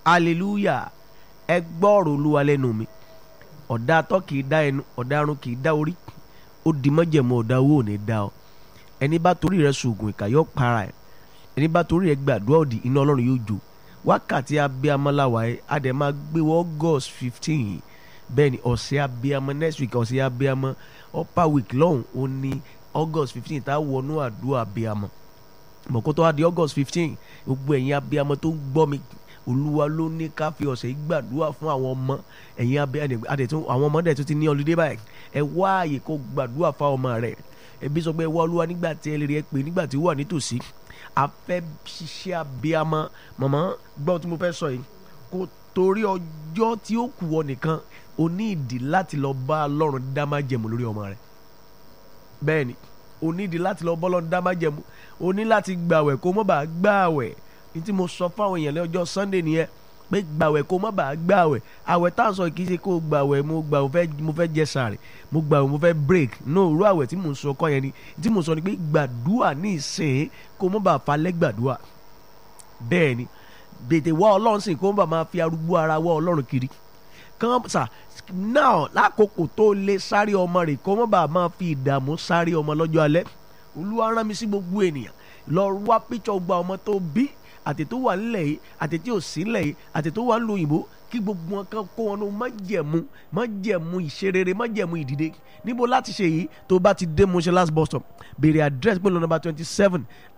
hallelujah ẹ gbọ́rọ̀ olúwa lẹ́nu mi ọ̀dà atọ́ kì í dá ẹnu ọ̀dà arun kì í dá orí ó di mọ́jẹ̀mú ọ̀dà owó ò ní dá ọ ẹni bá torí rẹ sògùn ìkà yóò para ẹ ẹni bá torí rẹ gbàdúrà òdì iná ọlọ́run yóò jó wákàtí abiyamọláwa ẹ adẹ máa gbé wọ august fifteen bẹ́ẹ̀ ni ọ̀sẹ̀ abiyamọ next week ọ̀sẹ̀ abiyamọ upper week lọ́hùn ó ní august fifteen tá a wọnú àdúrà abiyamọ mọ̀kó tó wá di august fifteen gbogbo ẹ̀yin abiyamọ tó ń gbọ́ mi olúwa ló ní ká fi ọ̀sẹ̀ yìí gbàdúrà fún àwọn ọmọ ẹ̀yin abiyamọ adẹ̀tún àwọn ọmọ dẹ̀ tún ti ní ọlídé báyìí ẹ wá àyè kó gbàdúrà fún ọmọ rẹ̀ ẹbí sọ pé ẹ wá olúwa nígbà tí ẹ lè rí ẹ pé nígbà tí ó wà nítòsí a fẹ́ ṣiṣẹ́ abiyamọ mọ̀mọ́ gbọ́ tí mo fẹ́ sọ yìí kò torí ọjọ́ tí ó kù ọ nìkan o ní ìdí láti lọ bá ọlọ́run dá má jẹ̀mú lórí ọmọ rẹ̀ bẹ́ẹ̀ ni o ní ìdí láti lọ bá ọlọ́run dá má jẹ̀mú o ní láti gbàwẹ̀ kó mọ́ bá gbàwẹ̀ ní tí mo sọ fáwọn èèyàn lọ́jọ́ sunday nìyẹn pé gbàwẹ̀ kó mọ́ bá gbàwẹ̀ àwẹ̀ tá à ń sọ kì í ṣe kó gbàwẹ̀ mo gbà mo fẹ́ jẹ sàrẹ̀ mo gbàwẹ̀ mo fẹ́ break no irú àwẹ̀ tí mo ń sọ kọ́ yẹn ni tí mo sọ ni pé gbàdúà ní ìsìn kó mọ́ bá falẹ̀ gbàdúà bẹ́ẹ̀ ni bètè wá ọlọ́run sìn kó mọ́ bá máa fi arúgbó ara wá ọlọ́run kiri kan sà náà lákòókò tó lè sáré ọmọ rẹ̀ kó mọ́ bá máa fi ìdààmú sáré ọmọ lọ́jọ́ alẹ́ olúwa rán mi sí gbogbo ènìyàn lọ wá píṣọ gba ọmọ tó bí àti tó wà nílẹ̀ yìí àti tí ò sí nílẹ̀ yìí àti tó wà nílùú òyìnbó kí gbogbo wọn kan kó wọn ló má jẹ̀mú má jẹ̀mú ìṣerere má jẹ̀mú ìdìde níbo láti ṣe yìí tó bá ti dé Moshe last bus stop béèrè address pé lọ nọ́mbà twenty seven